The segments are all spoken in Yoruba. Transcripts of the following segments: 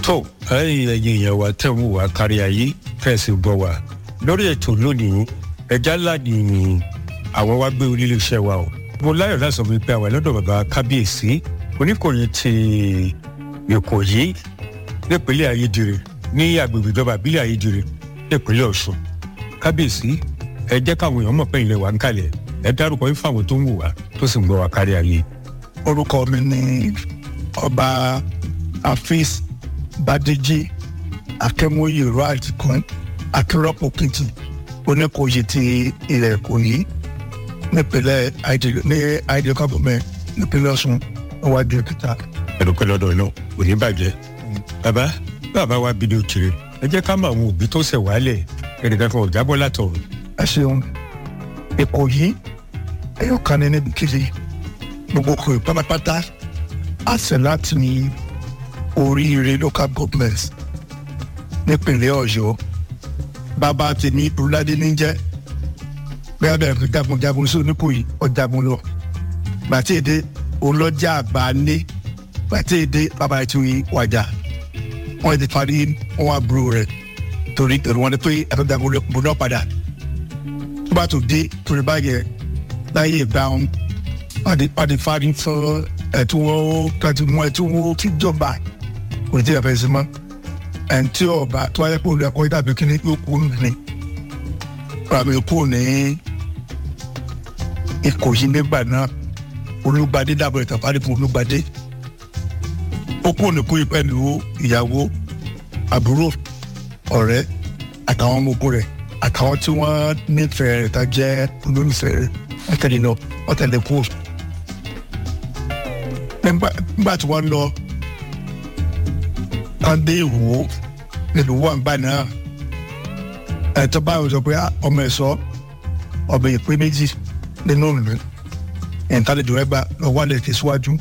tó ẹ̀yin ẹ̀yin èèyàn wa tẹ̀ ń wà kárí ayé fẹ̀sì gbọ́ wa lórí ètò lónìí ẹja ńlá ni àwọn wá gbé orí iléeṣẹ́ wa o mo láyọ̀ láti sọ wípé àwọn ẹlọ́dọ̀ bàbá kábíyèsí oníkòyí ti ìkòyí nípínlẹ̀ ayédèrè ní agbègbè ìjọba ìbílẹ̀ ayédèrè nípínlẹ̀ ọ̀ṣun kábíyèsí ẹ jẹ́ káwọn èèyàn mọ̀ pé ilẹ̀ wa ń kalẹ̀ ẹ dárúkọ yín fáwọn tó ń wò wá tó sì ń gbọ́ wa kárí ayé. orúkọ mi ni ọba afis badeji akẹmọye right kan akérọpọ kìtì oníkòyí ti ilẹ̀ ìkòyí nípínlẹ̀ àìdè ní àìdè kábọ̀mẹ́ nípínlẹ̀ ọ̀ṣun níwájú òkúta. ẹ̀dùnkẹ́ lọ́dọ̀ náà kò ní bàjẹ́. bàbá bàbá wa bí ní òkèrè ẹ jẹ́ ká mọ àwọn òbí tó ṣẹ̀ wálẹ̀ ẹnìkan kan ò jábọ́ látọ̀run. ẹ ṣeun ìkòyí ẹyọ kan ní níbi kiri gbogbo kò pátápátá àṣẹ láti ní oríire local government nípínlẹ̀ ọ̀yọ́ bàbá tèmi olùdádé ní jẹ́ bẹ́ẹ̀ bẹ́ẹ̀ fi jagunjagun sí oníkòyí ọ̀jagun lọ gbàtí èdè olọ́jà àgbáńlé gbàtí èdè bàbá ìtúwì wàjà wọ́n ti parí wọn àbúrò rẹ̀ torí èrò wọn ni pé àtọ́jagun lọ bọ̀ náà padà tó bá tó dé torí báyẹn láyé ìgbà wọn pàdé fárí fún ẹ̀tún kájú mọ́ ẹ̀tún wọn tí jọba kò ní tí a fẹ́ sí mọ́ ẹ̀ǹtí ọba tó wáyé pé olùkọ́ ìdàbí kí ni yóò kú ní ràmì kú ní ìkòyí nígbà náà olùgbàdé dàbọ̀ ìtàfàdé fún olùgbàdé ó kú ní kúrì pẹ̀lú ìyàwó àbúrò ọ̀rẹ́ àtàwọn ọmọ ogun rẹ̀ àtàwọn tí wọ́n nífẹ̀ẹ́ rẹ̀ tá jẹ́ olólùfẹ́ rẹ̀ wọ́n tẹ̀lé lọ wọ́n tẹ̀lé kú. nígbà tí wọ́n lọ wọ́n dé ìwò nílùú wọn gbà náà ẹ̀tọ́ báyìí sọ pé ọmọ ẹ̀ sọ ọmọ ìpín méjì nínú ìlú ìntàlejò ẹgbà lọ́wọ́ lè tẹ̀síwájú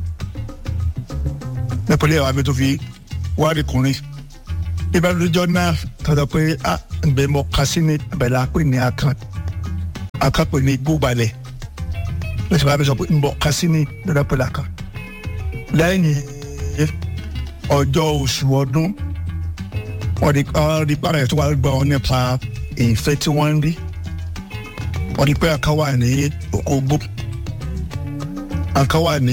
nípínlẹ̀ àwọn abẹ́ tó fi wárí kùnrin ìbánilójọ́ náà tọ́jọ́ pé a ǹbẹ̀ mọ kásínì abẹ́lẹ́ àpè ní akàn akàn pè ní gbóbalẹ̀ lọ́sọ̀ bá mi sọ pé ǹbọ̀ kásínì lọ́dọ̀ pẹ̀lú akàn lẹ́yìn ọjọ́ oṣù ọdún wọ́n di wọ́n di pàrọ̀ tó wà gbọ́ wọn nípa ìfẹ́ tí wọ́n ń rí wọ́n di pé àkàn wà ní òkògbó àkàn wà ní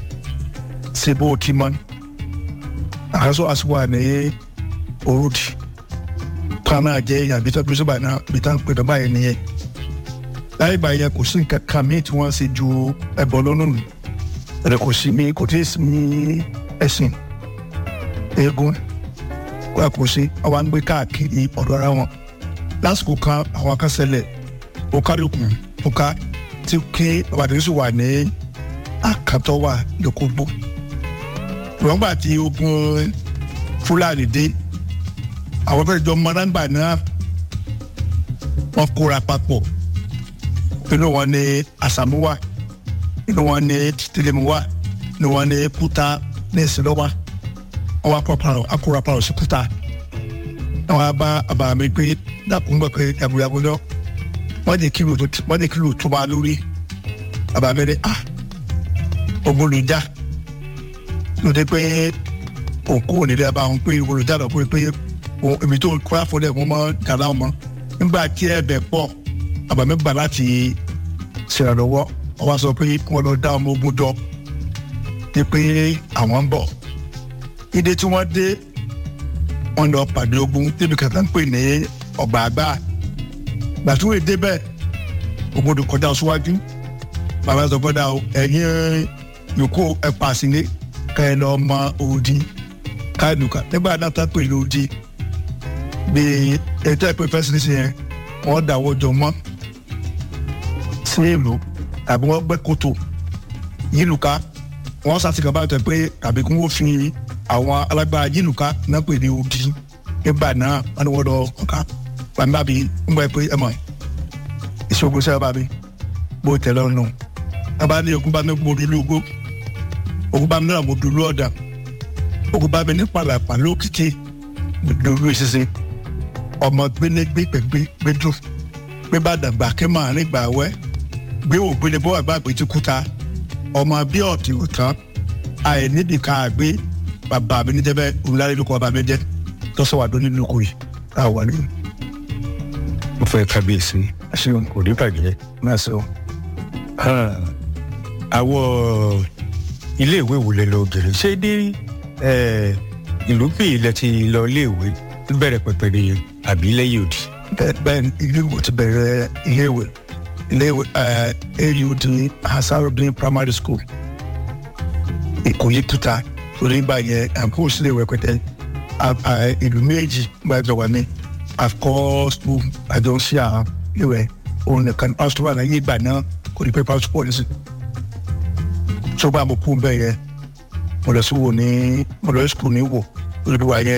sebo timon àkàsọ àsùwà ní orúdi kwana jẹ yàbí tó bí sọba náà bí tá n pè dọ́bà yẹn nìyẹn láyé ìgbà yẹn kò sí nǹkan kan míì tí wọ́n ṣe ju ẹbọ lọ́nà nù rẹ kò sí mi kò tí ì sí mi ẹ̀sìn eégún kó a kò sí àwọn àgbẹ̀ káàkiri ọ̀dọ̀ ara wọn lásìkò kan àwọn akásẹ̀lẹ̀ ó kárí kù ó ká tí kí babadé sì wà ní àkàtọ́ wà lókògbó wọ́n gbà tí ogun fúlàní dé àwọn fẹ́ẹ́ jọ mọ́nàgbà náà wọ́n kóra papọ̀ inú wọn ní àsàmúwà inú wọn ní tìlẹ̀múwà inú wọn ní kúta ní ìsìlọ́wà wọ́n wá kọ́ parọ́ akóra parọ́ sí kúta wọ́n á bá àbàmì pé dàkún gbọ́ pé yàgòyàgò lọ wọ́n di kílò tó wọ́n di kílò tó máa lórí àbàmì ní ah ogun lè já lóde pé òkú ònílẹ̀ bá wọn pé olùjà lọ pé pé èmi tó kọ́ àfọlẹ̀ wọn mọ́ gàdá wọn nígbà tí ẹ̀bẹ̀ pọ̀ àbàmì gbà láti ṣèrànlọ́wọ́ wọ́n wá sọ pé wọ́n lọ dá ọmọ ogun jọ ní pé àwọn ń bọ̀ ìdè tí wọ́n dé wọ́n lọ pàdé ogun débi kàtà ń pè ní ọgbà àgbà gbàtúwèé débẹ̀ ogun tó kọjá síwájú bàbá sọ gbọ́dọ̀ ẹ̀yìn yòókù ẹ̀ pàṣẹ ká ẹ lọ mọ òdi káàdùkà nígbà náà tá pè lódi bí ètò ìpè fẹsẹsẹ yẹn wọn dàwọ jọ mọ sí ìlú tàbí wọn gbẹ́ kòtò yílùká wọn sàtìkà bá tẹ pé tàbí kí wọn fi àwọn alágbára yílùká náà pè ní òdi nígbà náà wọn ni wọn lọ ọkà gbàgbà bí ń gbà pé ẹ mọ ìṣògùn sẹ́wọ́n bá mi bó tẹ̀lé ọ̀nà bàbá ní ogun bá mi gbòòrò ìlú ogbó ogun bá mi náà mo dúró ọ̀dà ogun bá mi ní pàlàpà lókìkí mo dúró ìṣiṣẹ́ ọmọ gbélégbé pẹ̀gbé gbẹdú gbé bá dàgbà kí màá nígbà wẹ́ gbé ògbélé bó àgbà gbé tí kúta ọmọ bí ọ̀tí òtán àìníbi ká gbé bàbá mi ní jẹ́ bẹ́ẹ̀ olùdarí ló kọ́ bàbá mi jẹ́ tọ́sọ̀ wà lónìí lóko yìí tá a wà ní mo fẹ́ kábíyèsí àṣeyọ̀n kò ní bàjẹ́. náà sọ. Ah, àwọn iléèwé wo lẹ lọ gèrè ṣé ní eh, ìlú bí ilẹ̀ ti lọ iléèwé bẹ̀rẹ̀ pẹ̀pẹ̀ ni àbí lẹ́yìn òdì. bẹ́ẹ̀ bẹ́ẹ̀ ni ilé ìwé ti bẹ̀rẹ̀ ilé ìwé ilé ìwé aud hasarudin primary school ìkòyí tuta torí gbà yẹn àǹkó sílé ìwé pẹ̀tẹ́ ìlú méjì gbàjọ wà ní àkọ́ school àjọ ń ṣe àwọn ìwé òun nìkan pásítọ̀ wà láyé ìgbà náà kò ní pẹ́ pásítọ̀ pọ̀ nísìn tó bá mo kú bẹ́ẹ̀ yẹn mo lọ sí wò ní mo lọ sí school ní wò olùdíwà yẹn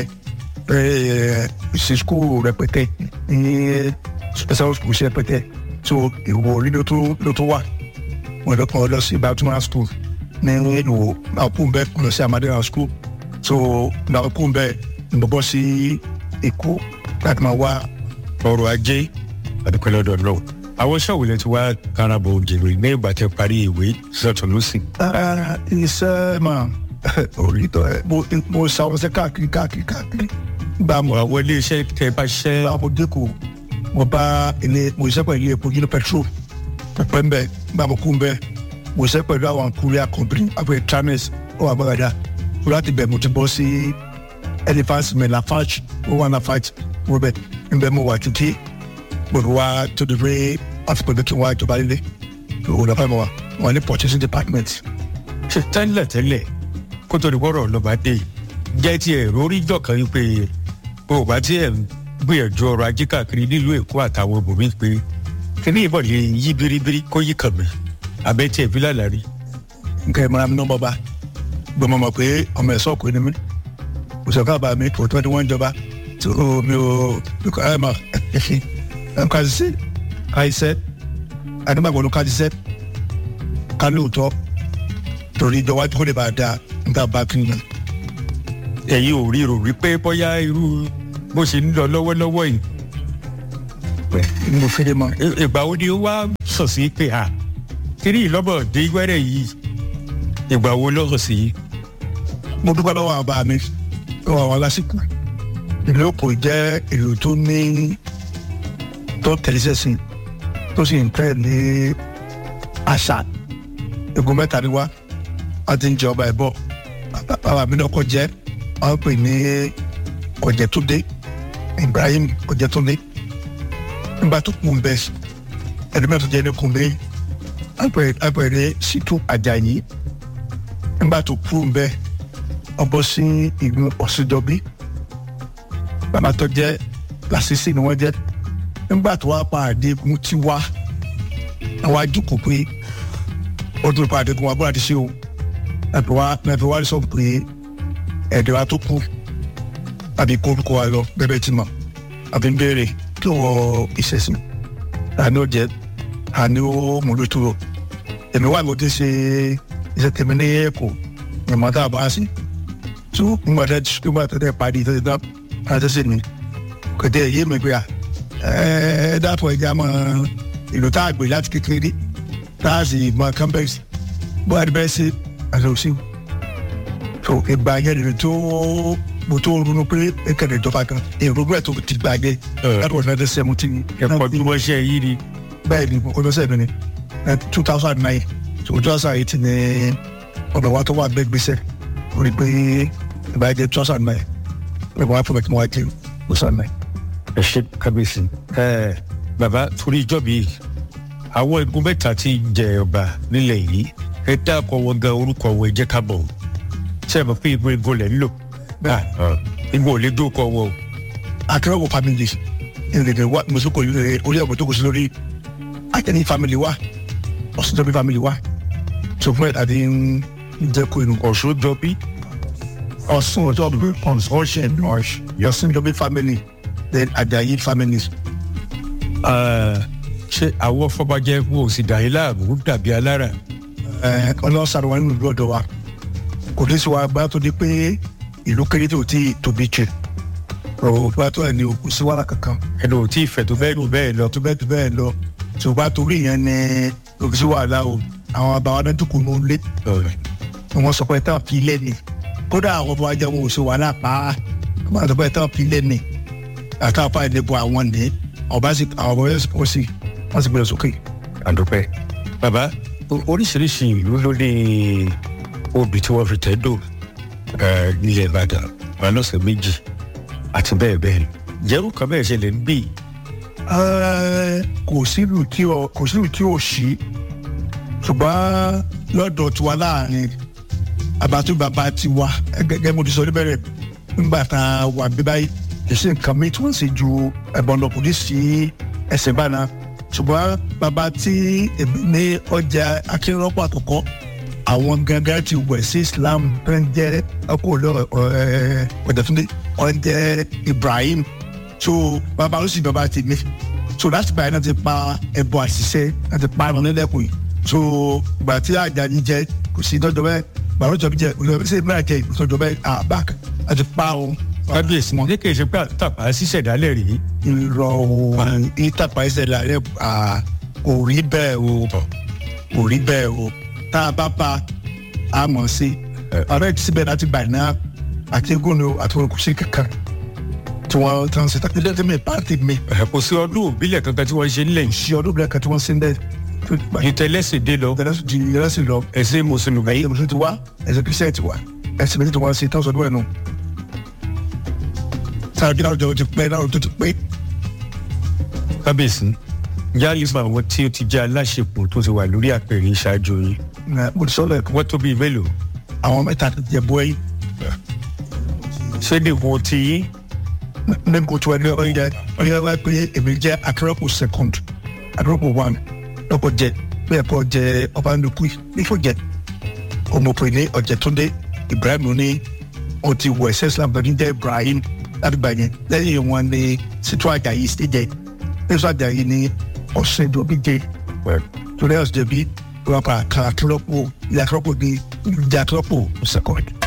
ṣe school rẹpẹtẹ ní special school ṣe rẹpẹtẹ so ìwò orí ló tó ló tó wà mo lọ kàn lọ sí baltimore school ní ìwò náà kú bẹ́ẹ̀ mo lọ sí amadera school so náà kú bẹ́ẹ̀ mo bọ́ sí èkó láti máa wá ọrọ̀ ajé àdúpẹ́ lọ́dọ̀ náà. àwọn iṣẹ́ òwúlẹ̀ tí wàá karabọ̀ òjèrè ní ìgbà tẹ parí ìwé sọ̀tún lọ́sìn. Ah, iṣẹ́ máa orí tọ́ ẹ mo mo ṣàwọ̀ṣẹ́ káàkiri káàkiri káàkiri gbà mọ́ àwọn iléeṣẹ́ tẹ bá ṣẹ́ àwọn dẹ́kù mo bá ilé mo ṣiṣẹ́ pẹ̀lú ilé epo yìí petrol pẹ̀pẹ́ ń bẹ̀ gbà mo kú ń bẹ̀ mo ṣiṣẹ́ pẹ̀lú àwọn korea company àpẹ trames ó wà gbọ́dọ̀ mo láti bẹ̀ mo ti bọ́ sí elephant mi lafarge ó wà lafarge mo bẹ̀ ń bẹ̀ mo wà títí mo fi wá tó di pé wọ́n fi pẹ̀lú kí n wá ìjọba líle òun lọ́pàá mi wà wọ́n ní purchasing department ṣe tẹ́lẹ̀ tẹ́lẹ̀ kó tó di wọ́rọ̀ lọ́ba dé yìí jẹ́ ti ẹ̀ rórí jọ̀kan yìí pé o bá tí ẹ̀ ń gbìyànjú ọrọ̀ ajé káàkiri nílùú èkó àtàwọn ibòmíì pé kíní ìbọn lè yí biribiri kó yí kàn mí abẹ́ tí ẹ̀ fi lálàrí. nǹkan ẹ̀ mọ́ra mi náà bọ́ bá gbọ́n mọ̀ pé ọmọ ẹ̀ sọ́ọ̀kù ni mí òṣèlú àbá mi kò tó ẹni wọ́n ń jọba tó mi ò lùkọ́ ẹ̀ mọ̀ ẹ̀ ká ṣiṣẹ́ ká ṣiṣẹ́ àdìmọ̀gbọ̀n ló ká ṣiṣẹ́ ká lóòótọ́ torí ìjọba tó lè bá a dáa níta bá kí ni. ẹ̀yin ò rí rò rí pé bóyá irú bó ṣe ń lọ lọ́wọ́lọ́wọ́ yìí mo fẹ́ mọ. ì- ìgbà wo ni ó wá sọ̀ sí pé à kíní ìlọ́bọ̀ dé wẹ́rẹ̀ yìí ìgbà wo lọ́sọ̀ sí mo dúpẹ́ lọ́wọ́ àwọn bá mi lọ́wọ́ àwọn lásìkò ìlú òkò jẹ́ ìlú tó ní tó tẹ̀lé sẹ́sìn tó sì ń tẹ̀ ní àṣà egun mẹ́ta ni wá wọ́n ti ń jẹ ọba ẹ̀ bọ̀ bàbá mi náà kọ́ jẹ́ wọ́n pè ní Ọ̀jẹ̀túndé Ibrahim Ọ̀jẹ̀túndé nígbà tó kù ń bẹ ẹni mẹ́ta jẹ́ ní kùnbé àpẹẹrẹ ní Ṣítù Àjàyí nígbà tó kù ń bẹ ọbọ sí ìlú ọ̀sìndọ́bí bàbá tó jẹ́ làṣìṣì ni wọ́n jẹ́ nígbà tó wá pàdé mú tí wá àwọn àjùkù pé ó tún pàdé kún wa bó láti ṣe o ẹ̀fẹ̀ wá ẹ̀fẹ̀ wá sọ pé ẹ̀dẹ̀ wa tó kú àbí kó orúkọ wa lọ bẹ́ẹ̀ tí mọ̀ àbí ń béèrè kí wọ́n ìṣẹ̀sìn àní ó jẹ́ àní ó múlòtúrò èmi wà ló ti ṣe iṣẹ́ tèmi ní ẹ̀kọ́ ìmọ̀ tá a bá sí tó ńgbà tẹ ńgbà tẹ tẹ parí tẹ tẹ tẹ ṣe ni kò tẹ yé mi pé à ẹ ẹ dàpọ̀ ẹja mọ ìlú tá a gbé láti kékeré tá a sì mọ campus bó a ti bẹ́ẹ̀ ṣe àti òsì tó ìgbà yẹn lè tó mo tó ronú pé ẹkẹrẹ ìjọba kan èrò bẹ́ẹ̀ tó ti gbà yẹ láti wọ́n fẹ́ẹ́ seventeen ẹ̀kọ́ bí wọ́n ṣe yí ni bẹ́ẹ̀ ni olóṣèlú mi ni two thousand nine to two thousand eight ni ọ̀dọ̀ wa tó wà bẹ́ẹ̀ gbèsè orí pé ìbá jẹ́ two thousand nine ẹ̀kọ́ wa fún mi kí wọ́n wá jẹ́ two thousand nine. ẹ ṣe kábíyèsí ẹ bàbá torí ìjọ mi àwọn igun mẹ́ta tí ń jẹ ọba nílẹ̀ yìí ẹ dákọ̀ wọn gan orúkọ wọn ẹ jẹ́ ká bọ̀ ṣe é mọ̀ pé igun igun lẹ̀ ń lò igun ò lè dókọ̀ wọn o. akẹ́rọ̀wọ̀ family ìrìnlẹ̀ wa mùsùlùkọ̀ yìí orí ẹ̀kọ́ tó kù sí lórí akẹ́ni family wa ọ̀sùnjọ́bí family wa tó fún ẹ̀ àti ń jẹ́ kó inú ọ̀ṣun jọ bí ọ̀sùn ọ̀jọ́bí ọ̀sùn ọ̀sùnjọ́bí family then Àjàyí families. ṣé àwọn fọbajẹ wo ò sì dà yín láàmú dàbí alára. ọlọ́run sàrò wa nínú ìlú ọ̀dọ̀ wa kò ní sí wa bá tó di pé ìlú kéré tó ti tóbi jù ọ̀rọ̀ bá tó ẹ̀ ní òkú sí wàrà kankan ẹnu ò tí ì fẹ̀ tó bẹ́ẹ̀ lù bẹ́ẹ̀ lọ. tó bẹ́ẹ̀ tó bẹ́ẹ̀ lọ ṣùgbọ́n torí yẹn ni òkú sí wàhálà o àwọn àbáwọn adẹ́tùkù ló ń lé ni wọ́n sọ pé táwọn fi ilé ni kódà àwọn ọmọ ajá wọn ò ṣe wàhálà pa á wọn àti ọgbẹ́ tán pilẹ̀ ní àtàwọn apá ìdìbò àwọn ní ọba sì àwọn ọmọ yẹn sọ sí wọn sì gbẹ̀rẹ̀ sókè. àdúpẹ́ bàbá o- oríṣiríṣi ìlú ló ní obì tí wọ́n fi tẹ́ dò ẹ̀, nílẹ̀ ìbàdàn wọn lọ́sẹ̀ méjì àti bẹ́ẹ̀ bẹ́ẹ̀ lọ. jẹ́rú kan bẹ́ẹ̀ ṣẹlẹ̀ ń bì Ẹ, kò sílùú tí ò kò sílùú tí ò sí ṣùgbọ́n lọ́dọ̀ tiwa láàrin àbátú bàbá tiwa gẹ́gẹ́ mo ti sọ níbẹ̀rẹ̀ nígbà tá a wà bí báyìí ìṣe nǹkan mi tí wọ́n sì ju ẹ̀bọ̀n lọ kò ní sí ẹsẹ̀ báná ṣùgbọ́n bàbá tí èmi ní ọjà akérọ́pọ̀ àkọ́kọ́ àwọn gangan ti wẹ̀ sí Islam tó ń jẹ́ ọkọ̀ olóró ọ̀dẹ̀túndé ọ̀dẹ̀ Ibrahim so bàbá ló sì bàbá ti mi so láti báyìí náà ti pa ẹbọ àṣìṣe náà ti pa ẹran nílẹ̀kùn yìí so ìgbà tí àjàní jẹ kò sí tọ́jọ́ bẹ́ẹ̀ bàbá tó jẹ òjò sí ìmúra jẹ ìtọ́jọ́ bẹ́ẹ̀ àbáàkì láti pa o. kábíyèsí ní kì í ṣe pé àtàpá ṣíṣẹ̀dálẹ̀ rí irọ́ o ìtàpá ìṣẹ̀lẹ̀ rẹ̀ kò rí bẹ́ẹ̀ o kò rí bẹ́ẹ̀ o tá a bá pa a mọ̀ sí ọ̀rẹ́ ti síbẹ̀ láti gbà náà àti gómìnà àti olùkùsí kankan tí wọ́n tán ṣe tàbí lẹ́tí mi pàtì mi ẹ̀, kò sí ọdún òbílẹ̀ kankan tí wọ́n ṣe ń lẹ̀ ṣe ọdún bẹ̀rẹ̀ kan tí wọ́n ṣe ń dẹ́ ìtẹ̀lẹ́sẹ̀ dé lọ ìdẹ́rẹ́sì di ìdẹ́rẹ́sì lọ ẹ̀sìn mùsùlùmí ẹ̀yìn mùsùlùmí ti wá ẹ̀sìn kristian ti wá ẹ̀sìn méjì ti wá sí tán sọdún ẹ̀ nù. sáà kí láwùjọ ti pẹ́ láwùjọ ti pẹ́ kábíyèsí yálì fún àwọn tí ó ti jẹ́ aláṣepọ̀ tó ti wà lórí àpèrè ìṣáájú yìí ẹ̀ mo ti sọ lẹ́ẹ̀kan wọ́n tó bíi mélòó àwọn mẹ́ta ti jẹ bọ́ ẹ̀yìn ṣé dèbò ti yín ní kò tó ẹni ọ̀yẹ́ ọ̀yẹ́ wá pé èmi jẹ́ akérọ́pù second akérọ́pù one lọ́kọ̀ jẹ bẹ́ẹ̀ kọ́ jẹ ọba nukú nífò jẹ ọmọkùnrin ní ọ̀jẹ̀túndé Ibrahim ní o ti wọ ẹsẹ̀ Islam tó ní jẹ́ Ibrahim láti gbà yẹn lẹ́yìn wọn ní Sítú Àjàyí sí jẹ Sítú Àjàyí ní ọ̀sẹ̀ ìdòbí jẹ torí ọ̀sẹ̀ ìdòbí wọn pa akérọ́pù ilé akérọ́pù ní ìjà akérọ́pù second.